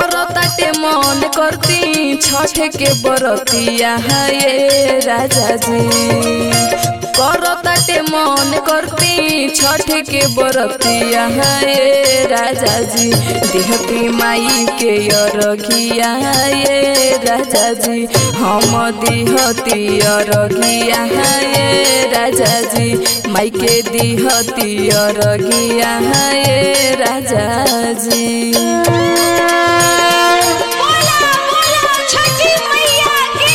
करताटे मन करती छठ के बरतिया ये राजा जी करताटे मन करती छठ के बरतिया ये राजा जी देहती माई के अरघिया ये राजा जी हम दिहती अरघिया ये राजा जी माई के दिहती अरघिया ये राजा जी बोला बोला छठी मैया की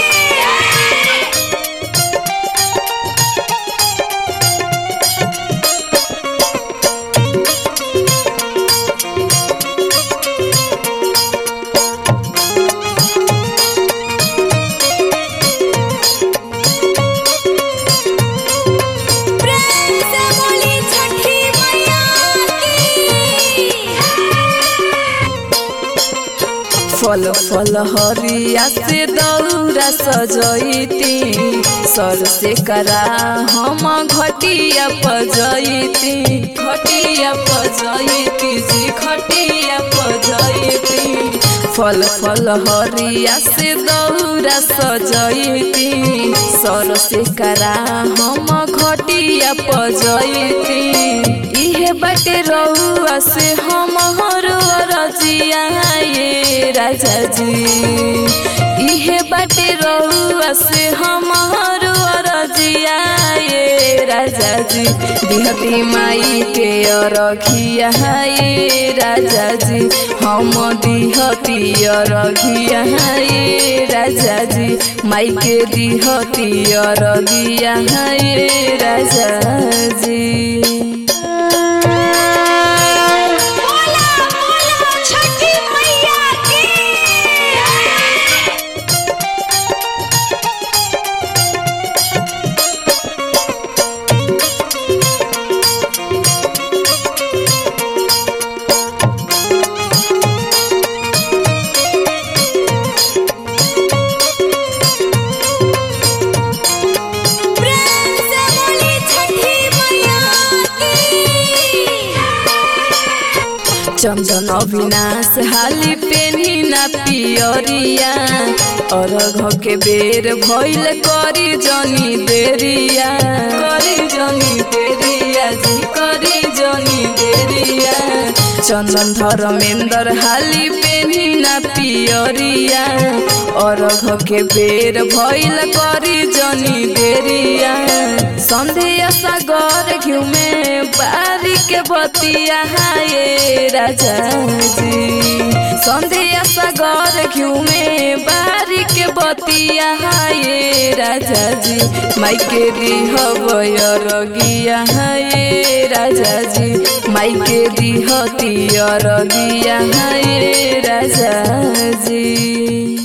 प्रेम से बोली छठी मैया की फल फल हरिया से दौरा सजैती सर से करा हम घटिया पजैती घटिया पजैती जी घटिया पजैती फल फल हरिया से दौरा सजैती सर से करा हम घटिया पजैती इहे बाटे रउआ से हम रजिया ये राजा जी इहे बाटे रउआ से हम रजिया ये राजा जी दिहती माई के अरखिया ये राजा जी हम दिहती अरघिया ये राजा जी माई के दिहती अरगिया ये राजा जी बोला बोला छठी मैया की प्रेम से बोली छठी मैया की चंदन अविनाश हाली पेनी ना पियरिया अरघ के बेर भइल करी जनी देरिया करी जनी देरिया जी करी जनी देरिया चंदन धर्मेंद्र हाली पेनी ना पियरिया अरघ के बेर भइल करी जनी देरिया संध्या सागर घिउ में बारी के बतिया ये राजा जी संध्या सागर घिउ में बारी के बतिया ये राजा जी माई के दिहबयरगिया ये राजा जी माई के दिहती अरगिया ये राजा जी